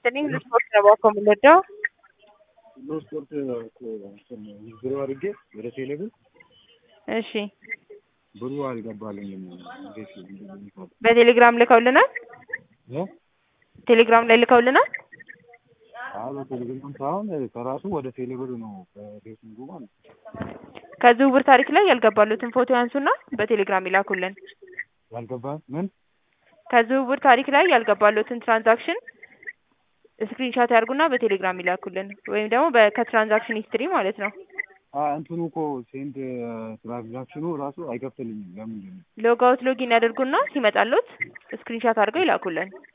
ይስጥልኝ ልስፖርት ነው ባኮ የምንወደው ሁሉ ስፖርት ብሩ አድርጌ ወደ ቴሌብር እሺ ብሩ አልገባልኝም። እንዴት እንደሚባል በቴሌግራም ልከውልናል እ ቴሌግራም ላይ ልከውልናል አዎ በቴሌግራም ሳይሆን ከራሱ ወደ ቴሌብር ነው በፌስቡክ ማለት ነው። ከዝውውር ታሪክ ላይ ያልገባሉትን ፎቶ ያንሱና በቴሌግራም ይላኩልን። ያልገባ ምን ከዝውውር ታሪክ ላይ ያልገባሉትን ትራንዛክሽን ስክሪንሻት ያርጉና በቴሌግራም ይላኩልን ወይም ደግሞ በ- ከትራንዛክሽን ሂስትሪ ማለት ነው። አ እንትኑ እኮ ሴንድ ትራንዛክሽኑ ራሱ አይከፍትልኝም። ለምንድን ነው? ሎግ አውት ሎጊን ያደርጉና ሲመጣሉት ስክሪንሻት አድርገው ይላኩልን።